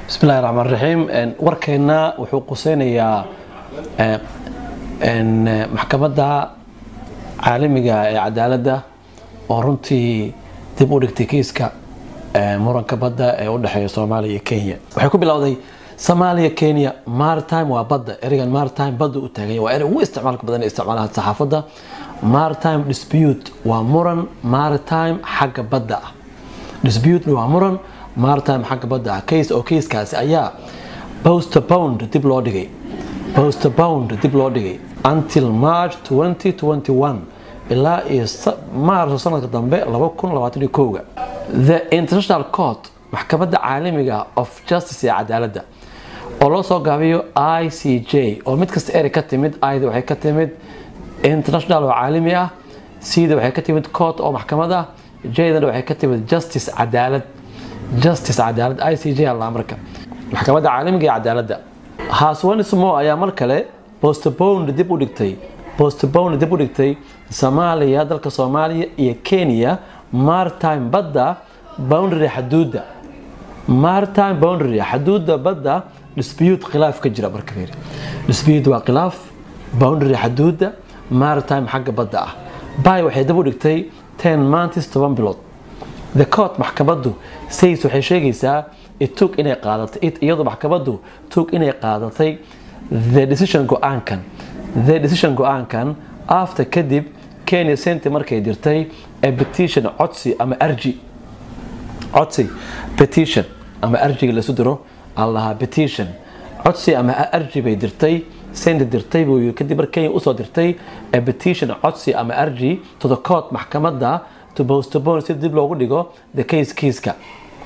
bismillahi raxmaan raxiim warkeenna wuxuu quseynayaa maxkamadda caalamiga ee cadaaladda oo runtii dib u dhigtay kiiska muranka badda ee u dhexeeya soomaaliya iyo kenya waxay ku bilowday soomaaliya kenya maritime waa badda ereygan maritime badda u taaganya waa erey ugu isticmaalka badan ee isticmaalaha saxaafadda maritime dispute waa muran maritime xagga badda ah dispute waa muran maritime xagga badda ah case oo kiiskaasi ayaa postponed dib loo dhigay postponed dib loo dhigay until march 2021 ilaa iyo maarso sanadka dambe 2021 the international court maxkamadda caalamiga of justice ee cadaaladda oo loo soo gaabiyo i c j oo mid kasta erey ka timid ida waxay ka timid international oo caalami ah cda waxay ka timid court oo maxkamad ah jdana waxay ka timid justice cadaalad justice cadaalad i c j alla marka maxkamadda caalamiga ee cadaaladda haswanismo ayaa mar kale postponed dib u dhigtay postponed dib u dhigtay soomaaliya dalka soomaaliya iyo kenya maritime badda boundary xaduudda maritime boundary xaduudda badda dispute khilaaf ka jira marka fiiri dispute waa khilaaf boundary xaduudda maritime xagga badda ah bay waxay dib u dhigtay ten months toban bilood the court maxkamaddu says waxay sheegaysaa itug inay qaadatay iyadoo maxkamaddu tug inay qaadatay the decision go-aankan the decision go-aankan after kadib kenya senti markay dirtay a petition codsi ama arji codsi petition ama arjiga lasu diro allaha petition codsi ama arji bay dirtay senti dirtay buu yiri kadib mar kenya usoo dirtay a petition codsi ama arji to the court maxkamadda to postpone si dib loogu dhigo the case kiiska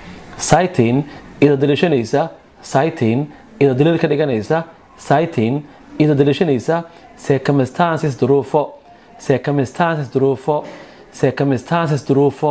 citing iyadoo daliishanaysa citing iyadoo daliil ka dhiganaysa citing iyadoo daliishanaysa circumstances duruufo circumstances duruufo circumstances duruufo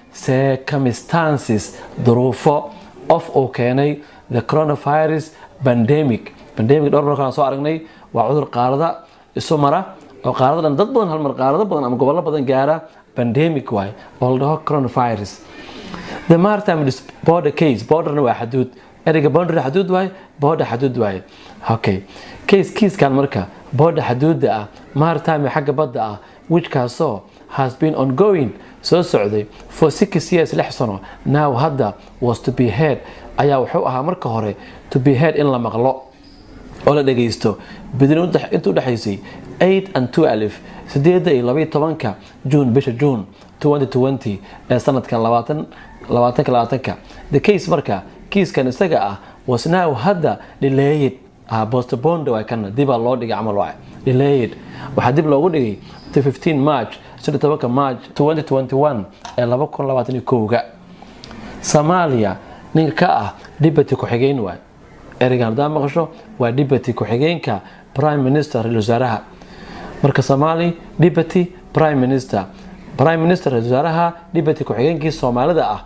circumstances duruufo of uu keenay the coronavirus pandemic pandemic dhowr markaan soo aragnay waa cudur qaarada isu mara oo qaarada dhan dad badan halmar qaarado badan ama gobollo badan gaara pandemic waay oo la dhaho coronavirus the maritime border case borderna waa xaduud ereyga boundary xaduud waay border xaduud waay okay case kiiskan marka border xaduudda ah maritime xagga badda ah whichkaasoo has been ongoing soo socday for six years lix sano now hadda was to be heard ayaa wuxuu ahaa marka hore to be heard in la maqlo oo la dhagaysto bidin inta udhexaysay 8 and 12 sideeda iyo labaiyo tobanka juun bisha juun 2020 ee sanadkan labaatanka labaatanka the case marka kiiskan isaga ah was now hadda delayed postponed waa kana dibaa loo dhigay camal waa delayed waxaa dib loogu dhigay to 15 march 17 march 2021 ee 2021ga soomaaliya ninka ka ah deputy ku-xigeen waay ereygan hadaa maqasho waa deputy ku-xigeenka prime minister ra-isul wasaaraha marka soomaali deputy prime minister prime minister ra-isul wasaaraha deputy ku-xigeenkii soomaalida ah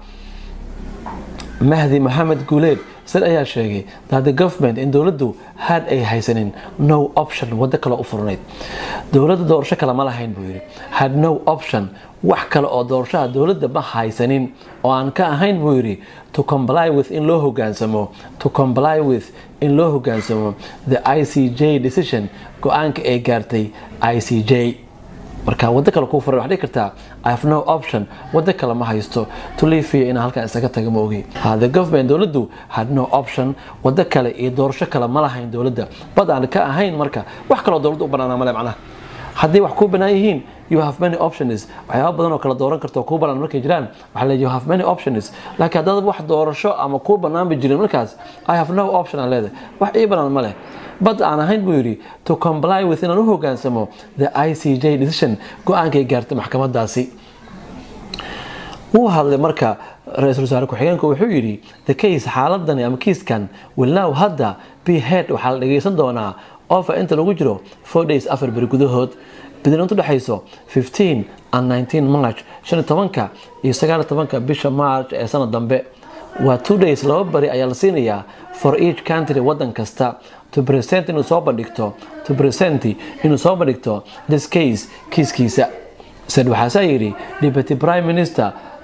mahdi maxamed guuleed sid ayaa sheegay that the government in dowladdu had ay haysanin no option waddo kale u furnayd dowladda doorasho kale ma lahayn buu yidhi had no option wax kale oo doorashaha dowladda ma haysanin oo aan ka ahayn buu yidhi to comply with in loo hogaansamo to comply with in loo hogaansamo the i c j decision go-aanka ay gaartay i c j marka waddo kale kuu furan waxaa dhihi kartaa i have no option waddo kale ma haysto to leave here inaan halkan isaga taga ma ogi the government dowladdu had no option waddo kale iyo doorasho kale ma lahayn dowladda bad aan ka ahayn marka wax kaloo dowladda u banaana male macnaha haddii wax kuu banaan yihiin you have many options waxyaaba badan oo kala dooran karta oo kuu banaan markay jiraan waxaa leeyahay you have many options laakiin haddaad wax doorasho ama kuu banaanba jirin markaas i have no option aan leedahay wax ii banaan ma leh bad aan ahayn buu yidhi to comply with inaan u hogaansamo the i c j decision go-aankay gaartay maxkamadaasi wuu hadlay marka ra-iisul wasaare ku-xigeenku wuxuu yidhi the case xaaladani ama kiiskan will now hadda be head waxaa la dhageysan doonaa ofa inta lagu jiro four days afar beri gudahood bidinant udhexayso 15 and 19 march 15 iyo 19 bisha march ee sanad dambe waa two days laba bari ayaa la siinayaa for each country wadan kasta to present inuu soo bandhigto to present inuu soo bandhigto this case kiiskiisa said waxaasaa yidhi deputy prime minister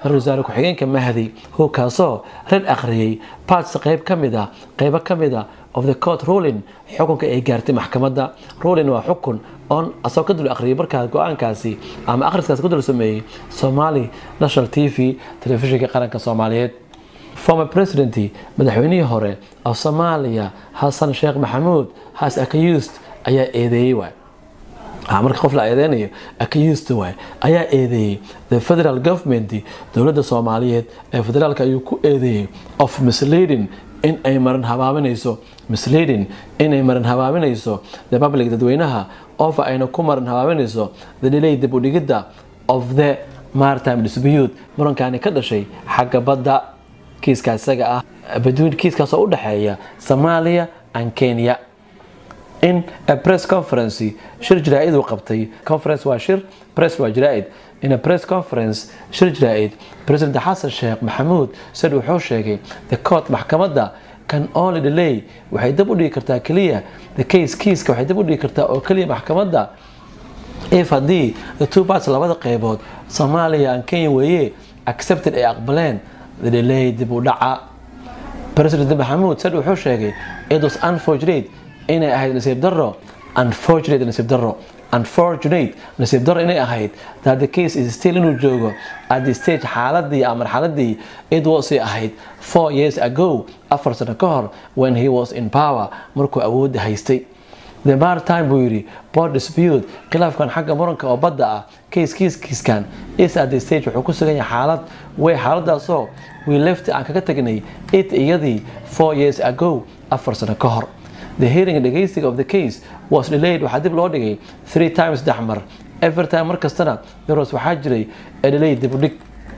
ra-isul wasaare ku-xigeenka mahdi howkaasoo red akhriyey parts qayb ka mid ah qaybo ka mid ah of the court ruling xukunka ay gaartay maxkamadda ruling waa xukun oon asagoo ka dul akhriyay markaas go-aankaasi ama akhriskaasi ka dul sameeyey somali national t v telefishinka qaranka soomaaliyeed former president madaxweynihii hore of soomaaliya xasan sheekh maxamuud has accused ayaa eedeeyey waay marka qof la eedeynayo accused waay ayaa eedeeyey the federal government dowladda soomaaliyeed ee federaalka ayuu ku eedeeyey of misleading in ay maran habaaminayso misleading inay maran habaaminayso the public dadweynaha ofa ayna ku maran habaaminayso the delay dib u dhigidda of the maritime dispute murankaani ka dhashay xagga badda kiiska isaga ah between kiiskaasoo u dhexeeya Soomaaliya and Kenya in a press conference shir jiraa'id uu qabtay conference waa shir press waa jiraa'id in a press conference shir jiraa'id president xasan sheekh maxamuud sid wuxuu sheegay the court maxkamadda can only delay waxay dib u dhigi kartaa keliya the case kiiska waxay dib u dhigi kartaa oo keliya maxkamadda if haddii the two parts labada qeybood Soomaaliya and Kenya weeye accepted ay aqbaleen the delay dib u dhaca president maxamuud sid wuxuu sheegay it was unfortunate inay ahayd nasiib daro unfortunate nasiib daro unfortunate nasiib daro inay ahayd that the case is still inuu joogo at the stage xaaladii ama marxaladii it was ahayd four years ago afar sano ka hor when he was in power markuu awoodda haystay the maritime buu yidhi board dispute khilaafkan xagga muranka oo badda ah case kiis kiiskan is at the stage wuxuu ku sugan yahay xaalad way xaaladaasoo we left aan kaga tagnay it iyadii four years ago afar sano ka hor the hearing dhegeysiga of the case was delayed waxaa dib loo dhigay three times saddex mar every time mar kastana theros waxaa jiray a delay dib u dhig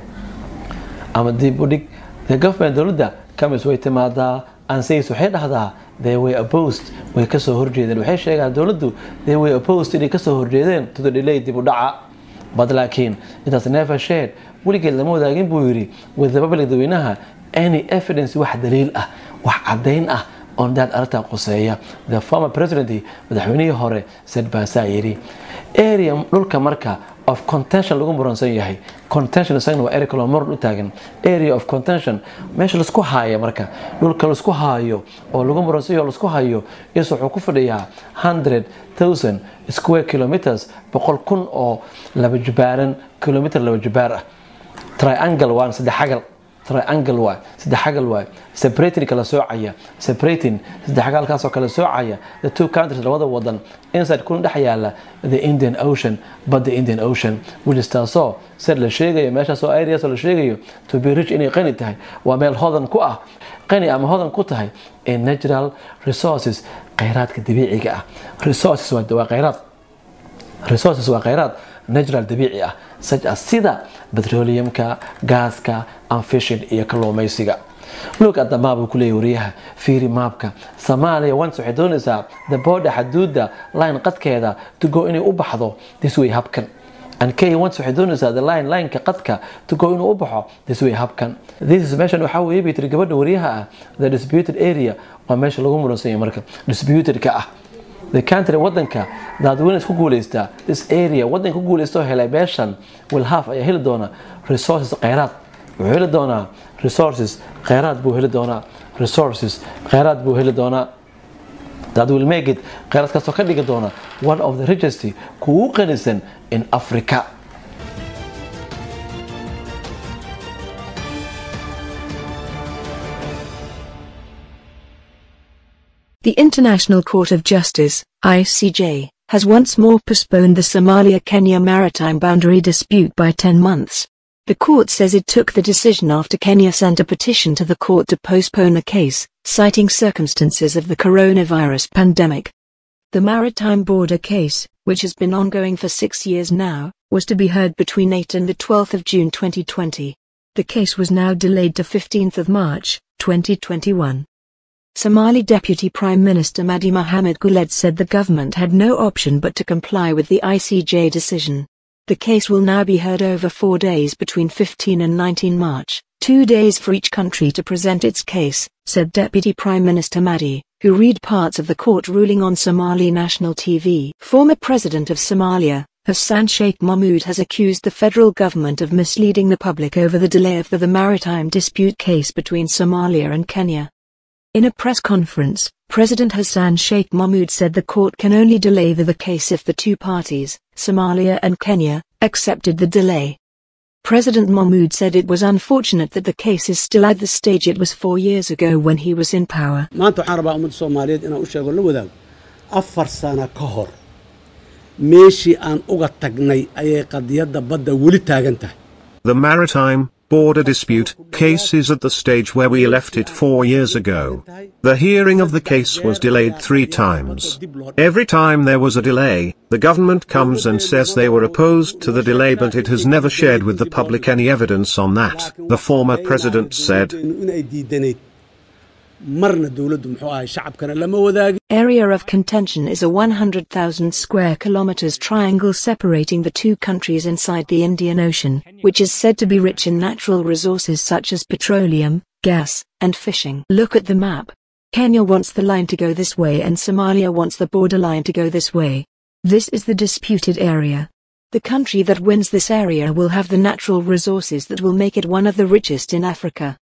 ama dib u dhig the government dowladda kamis way timaadaa ansays waxay dhahdaa they were opposed way kasoo horjeedeen waxay sheegaan dowladdu they were opposed inay kasoo horjeedeen to the delay dib u dhaca but laakiin intaas never shared weligeed lama wadaagin buu yidhi with the public dadweynaha any evidence wax daliil ah wax caddayn ah on that arrintaa quseeya the former president madaxweynihii hore said baasaa yidhi area dhulka marka of contention lagu muransan yahay contention isagana waa ericalo muran u taagan area of contention meesha laisku haaya marka dhulka laisku haayo oo lagu muransan yaho laisku hayo is wuxuu ku fadhiyaa hundred thousand square kilometers boqol kun oo laba jibaaran kilometer laba jibaar ah triangle waan saddex xagal triangle waay saddex xagal waay separating kala soocaya separating saddex xagalkaasoo kala soocaya the two countries labada wadan inside kuna dhex yaala the Indian Ocean badda Indian Ocean which taasoo sir la sheegayo meeshaasoo areas la sheegayo to be rich inay qani tahay waa meel hodan ku ah qani ama hodan ku tahay in natural resources kheyraadka dabiiciga ah resources waa kheyraad resources waa kheyraad natural dabiici ah such as sida petroleumka gaaska and fishing iyo kalluumaysiga look at the map uu ku leeyahay wariyaha fiiri maapka Soomaaliya once waxay doonaysaa the border xaduudda line qadkeeda to go inay u baxdo this way habkan and Kenya once waxay doonaysaa the line line-ka qadka to go inuu u baxo this way habkan this is meeshan waxaa weeye bay tiri gabadha wariyaha ah the disputed area waa meesha lagu muransan yahay marka disputed ka ah the country wadanka dadweyne isku guuleystaa this area wadanka ku guuleysta oo helay beeshan will have ayaa heli doona resources kheyraad wuxuu heli doonaa resources kheyraad buu heli doonaa resources kheyraad buu heli doonaa that will make it kheyraadkaasoo ka dhigi doona one of the richest kugu qanisan in Africa The International Court of Justice, ICJ, has once more postponed the Somalia-Kenya maritime boundary dispute by 10 months. The court says it took the decision after Kenya sent a petition to the court to postpone the case, citing circumstances of the coronavirus pandemic. The maritime border case, which has been ongoing for six years now, was to be heard between 8 and the 12th of June 2020. The case was now delayed to 15th of March, 2021. Somali Deputy Prime Minister Madi Mohamed Guled said the government had no option but to comply with the ICJ decision. The case will now be heard over four days between 15 and 19 March, two days for each country to present its case, said Deputy Prime Minister Madi, who read parts of the court ruling on Somali national TV. Former President of Somalia, Hassan Sheikh Mahmoud has accused the federal government of misleading the public over the delay of the, the maritime dispute case between Somalia and Kenya. In a press conference, President Hassan Sheikh Mahmoud said the court can only delay the, the case if the two parties, Somalia and Kenya, accepted the delay. President Mahmoud said it was unfortunate that the case is still at the stage it was four years ago when he was in power. maanta waxaan rabaa ummadda soomaaliyeed inaan u sheego la wadaago afar sano ka hor meeshii aan uga tagnay ayay qadiyadda badda weli taagan tahay The maritime border dispute case is at the stage where we left it four years ago. The hearing of the case was delayed three times. Every time there was a delay, the government comes and says they were opposed to the delay but it has never shared with the public any evidence on that, the former president said. inay diidanayd marna dowladdu muxuu ahay shacabkana lama wadaagin Area of contention is a 100,000 square kilometers triangle separating the two countries inside the Indian Ocean, which is said to be rich in natural resources such as petroleum, gas, and fishing. Look at the map. Kenya wants the line to go this way and Somalia wants the border line to go this way. This is the disputed area. The country that wins this area will have the natural resources that will make it one of the richest in Africa.